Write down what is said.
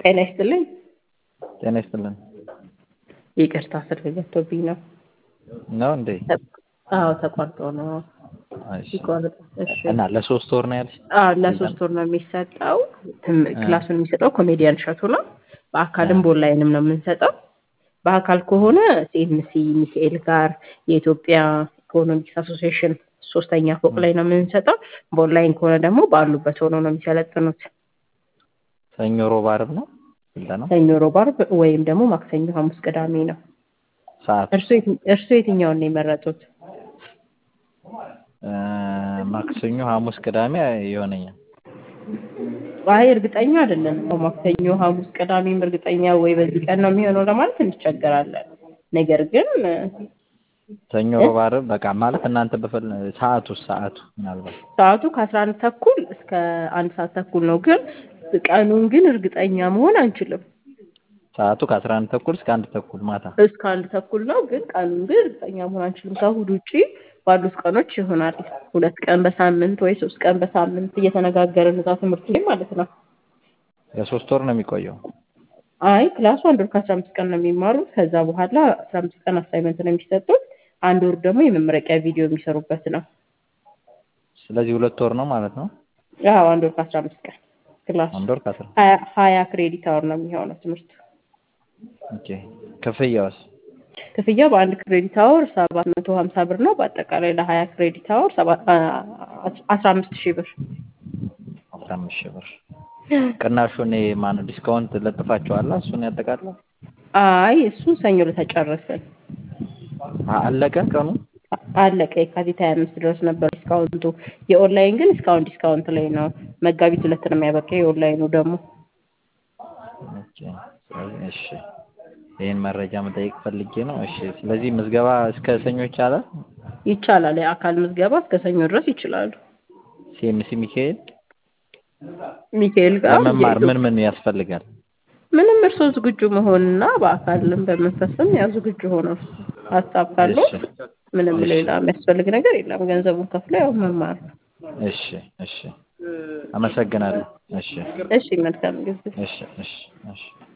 ጤና ይስጥልኝ። ጤና ይስጥልን። ይቅርታ ስልክ ገብቶብኝ ነው። ነው እንዴ? አዎ ተቋርጦ ነው እሺ። ይቆርጥ። እሺ እና ለሶስት ወር ነው ያልሽ? አዎ ለሶስት ወር ነው የሚሰጠው። ትም- ክላሱን የሚሰጠው ኮሜዲያን እሸቱ ነው። በአካልም በኦንላይንም ነው የምንሰጠው። በአካል ከሆነ ሲኤምሲ ሚካኤል ጋር የኢትዮጵያ ኢኮኖሚክስ አሶሲዬሽን ሶስተኛ ፎቅ ላይ ነው የምንሰጠው። በኦንላይን ከሆነ ደግሞ ባሉበት ሆነው ነው የሚሰለጥኑት። ሰኞ፣ ሮብ፣ ዓርብ ነው ስልጠናው? ሰኞ፣ ሮብ፣ ዓርብ ወይም ደግሞ ማክሰኞ፣ ሐሙስ፣ ቅዳሜ ነው። ሰዓት እርሱ የት- እርሱ የትኛውን ነው የመረጡት? እ፣ ማክሰኞ፣ ሐሙስ፣ ቅዳሜ ይሆነኛል። አይ እርግጠኛ አይደለም። ማክሰኞ፣ ሐሙስ፣ ቅዳሜም እርግጠኛ ወይ በዚህ ቀን ነው የሚሆነው ለማለት እንቸገራለን። ነገር ግን ሰኞ፣ ሮብ፣ ዓርብ በቃ ማለት እናንተ በፈል ሰዓቱ ሰዓቱ ምናልባት ሰዓቱ ከአስራ አንድ ተኩል እስከ አንድ ሰዓት ተኩል ነው። ግን ቀኑን ግን እርግጠኛ መሆን አንችልም። ሰዓቱ ከአስራ አንድ ተኩል እስከ አንድ ተኩል ማታ። እስከ አንድ ተኩል ነው። ግን ቀኑን ግን እርግጠኛ መሆን አንችልም። ከእሑድ ውጪ ባሉት ቀኖች ይሆናል። ሁለት ቀን በሳምንት ወይ ሶስት ቀን በሳምንት እየተነጋገርን እዛ ትምህርት ላይ ማለት ነው። ለሶስት ወር ነው የሚቆየው። አይ ክላሱ አንድ ወር ከአስራ አምስት ቀን ነው የሚማሩት። ከዛ በኋላ አስራ አምስት ቀን አሳይመንት ነው የሚሰጡት። አንድ ወር ደግሞ የመመረቂያ ቪዲዮ የሚሰሩበት ነው። ስለዚህ ሁለት ወር ነው ማለት ነው። ያው አንድ ወር ከአስራ አምስት ቀን ክላሱ አንድ ወር ከአስራ ሀያ ሀያ ክሬዲት አወር ነው የሚሆነው ትምህርቱ። ኦኬ። ክፍያውስ? ክፍያ በአንድ ክሬዲት አወር ሰባት መቶ ሀምሳ ብር ነው። በአጠቃላይ ለሀያ ክሬዲት አወር ሰባ- አ- አስራ አምስት ሺህ ብር። አስራ አምስት ሺህ ብር። ቅናሹን ማነው ዲስካውንት ለጥፋችኋላ? እሱን ያጠቃልላል? አይ እሱን ሰኞ ለተጨረስን አ- አለቀ ቀኑ? አ- አለቀ። የካቲት ሀያ አምስት ድረስ ነበር ዲስካውንቱ። የኦንላይን ግን እስካሁን ዲስካውንት ላይ ነው። መጋቢት ሁለት ነው የሚያበቃው። የኦንላይኑ ደግሞ ኦኬ። ስለዚህ እሺ፣ ይህን መረጃ መጠየቅ ፈልጌ ነው። እሺ፣ ስለዚህ ምዝገባ እስከ ሰኞ ይቻላል? ይቻላል። የአካል ምዝገባ እስከ ሰኞ ድረስ ይችላሉ። ሲኤምሲ ሚካኤል ሚካኤል ጋር ለመማር ምን ምን ያስፈልጋል? ምንም እርስዎ ዝግጁ መሆንና በአካልም በመንፈስም ያው ዝግጁ ሆነው ሀሳብ ካለው እሺ፣ ምንም እሺ። ሌላ የሚያስፈልግ ነገር የለም። ገንዘቡን ከፍለው ያው መማር ነው። እሺ፣ እሺ። አመሰግናለሁ። እሺ፣ እሺ መልካም ጊዜ። እሺ፣ እሺ፣ እሺ።